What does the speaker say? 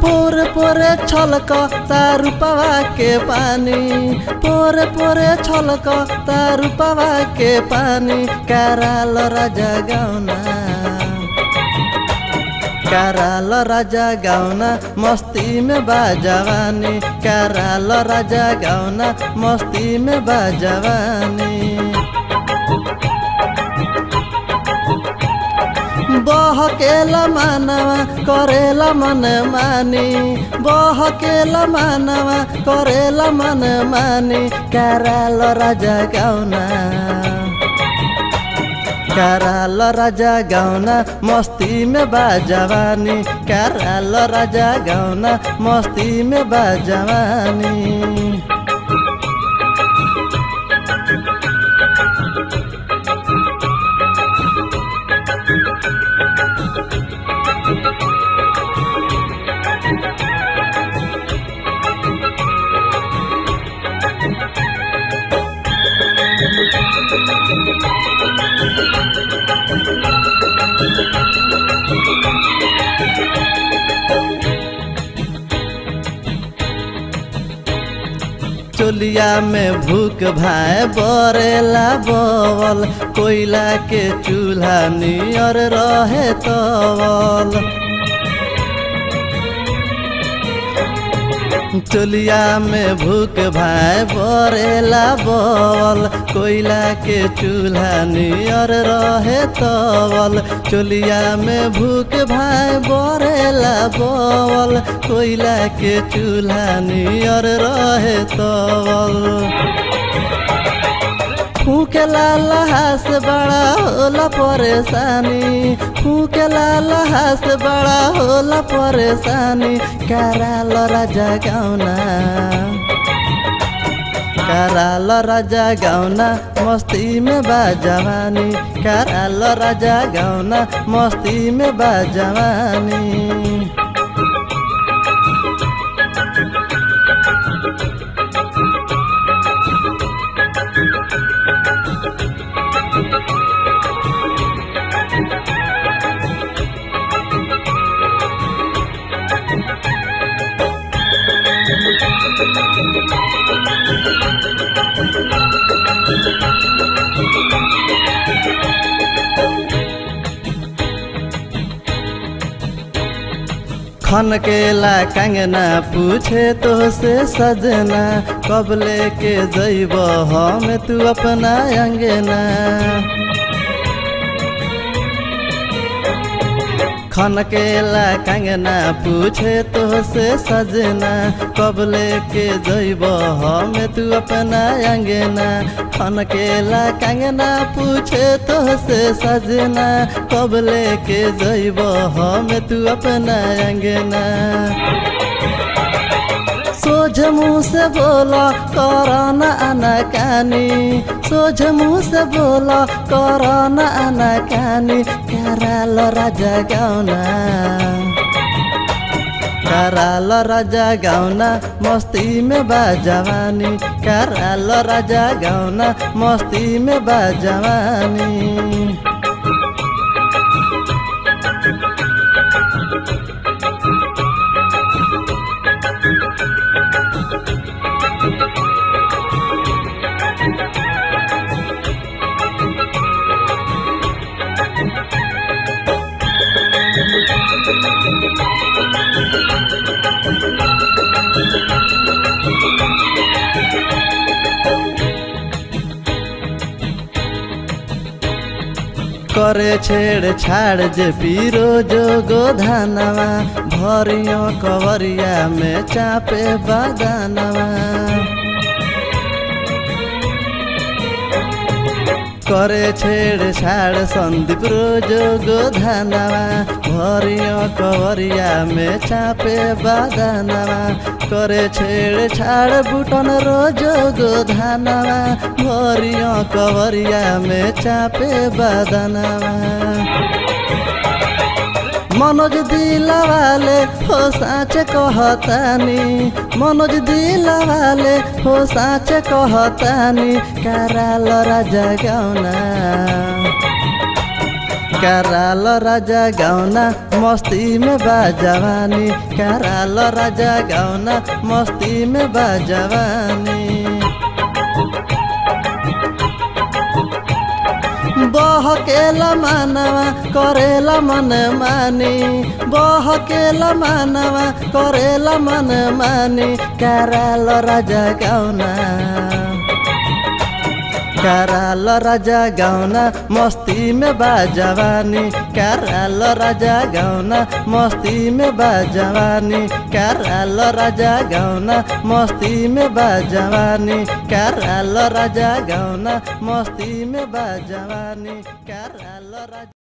पोरे पोरे छलक तारुपवा के पानी पोरे पोरे छलक तारुपवा के पानी कराल राजा गाउना कराल राजा गाउना मस्ती में बाजवानी कराल राजा गाउना मस्ती में बाजवानी बहकेला मानवा करेला मन मानी बहकेला मानवा करेला मन मानी कराल राजा गाउना कराल राजा गाउना मस्ती में बाजवानी कराल राजा गाउना मस्ती में बाजवानी चोलिया में भूख भाए बरेला बवल कोयला के चूल्हा नियर रहे तवल चोलिया में भूख भाए बरेला बवल कोयला के चूल्हा नियर रहे तवल चोलिया में भूख भाए बरेला बवल कोयला के चूल्हा नियर रहे तवल फूकेला लहास बड़ा होला परेशानी फूकेला लहास बड़ा होला परेशानी कराल राजा गाउना कराल राजा गाउना मस्ती में बाजवानी कराल राजा गाउना मस्ती में बाजवानी खन केला कंगना पूछे तो से सजना कब लेके जैब हम तू अपना अंगना खन केला कंगना पूछे तो से सजना कब लेके जैब हम तू अपना अंगना खन केला कंगना पूछे तो से सजना कब लेके जैब हम तू अपना अंगना सोझ मुँह से बोला करना आना कानी सोझ मुँह से बोला करना आना कानी कराल राजा गाउना कराल राजा गाउना मस्ती में बाजवानी कराल राजा गाउना मस्ती में बाजवानी करे छेड़ छाड़ जे पीरो जो गोधानवा भरियो कवरिया में चापे बदानवा करे छेड़ छाड़ संदीप रोज गोधानवा भरियो कवरिया में चापे बदानवा करे छेड़ छाड़ बुटन रोज गोधानवा भरियो कवरिया में चापे बदानवा मनोज दिलवाले हो साँच कहतानी मनोज दिलवाले हो साँच कहतानी कराल राजा गाउना कराल राजा गाउना मस्ती में बा जवानी कराल राजा गाउना मस्ती में बा जवानी बहकेला मानवा करेला मन मानी बहकेला मानवा करेला मन मानी कराल राजा गाउना कराल राजा गाउना मस्ती में बा जवानी कराल राजा गाउना मस्ती में बा जवानी कराल राजा गाउना मस्ती में बा जवानी कराल राजा गाउना मस्ती में बा जवानी कराल राजा